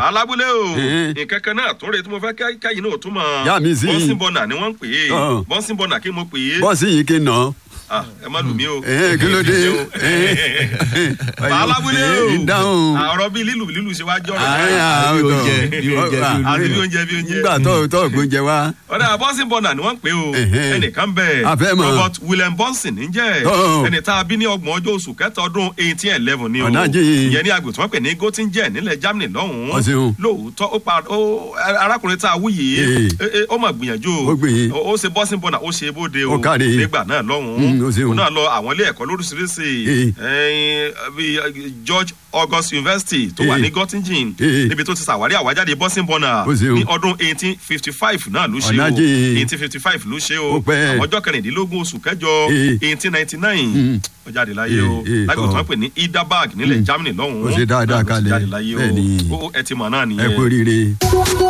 alábúlé o Eh. nǹkan kan náà tó rè tí mo fẹ́ kẹ́- kẹ́yìn náà tún mọ̀ Yá mi sí. bọ́nsìn bọ́nà ni wọ́n ń pè é Ọ̀. bọ́nsìn bọ́nà kí mo pè é bọ́ọ̀sì yìí kì í nà. Ah, ẹ má lù mí o Eh, kí ló dé? alábúlé o Eh, dáhùn. Ah, ọ̀rọ̀ bíi lílù lílù ṣe wá jọ́ Ayé rẹ̀ àwọn bí ọ̀dọ́. oúnjẹ, bí oúnjẹ, bí oúnjẹ. àti bí oúnjẹ bí oúnjẹ nígbà tó tó gbóúnjẹ wá. ọ̀dà bọ́nsìn bọ́nà ni wọ́n ń pè o Ẹ̀hẹ́n. ẹnìkan bẹ̀ A fẹ́ mọ̀. robert william bonson ń jẹ́ Ọ̀. ẹni tá a bí ní ọgbọ̀n ọjọ́ oṣù kẹta ọdún eighteen eleven ni o Ọ̀nà jìn. ìyẹn ní agbè tí wọ́n pè ní gottingen nílẹ̀ germany lọ́hùn-ún Ó ṣeun. lóòótọ́ ó pa ó arákùnrin tá a wú yìí Ee. ẹ- ẹ, ó mà gbìyànjú Ó gbìyìn. ó ó ṣe bọ́sìn bọ́nà ó ṣe bóde o Ó káre. nígbà náà Mm, lọ́hùn-ún ó ṣeun. ó náà lọ àwọn ilé ẹ̀kọ́ lóríṣiríṣi Ee. ẹ̀yìn, bíi george august university tó wà Ee. ní gottingen Ee. níbi tó ti ṣàwárí àwájáde bọ́sìn bọ́nà Ó ṣeun. ní ọdún eighteen fifty five náà ló ṣe Ọ̀nà o jìn. eighteen fifty five ló ṣe o Ó pẹ́. ọjọ́ kẹrìndínlógún oṣù kẹjọ Ee. eighteen ninety nine Mm. ó jáde láyé o Ee, ee, lágbègbè tọ́. tí wọ́n pè ní idaberg nílẹ̀ Mm. germany lọ́hùn-ún Ó ṣe dáadáa náà ló ti kalẹ̀. jáde láyé o Bẹ́ẹ̀ni. Ó- ó- ẹ ti mọ̀ náà ẹ nìyẹn kú oríire.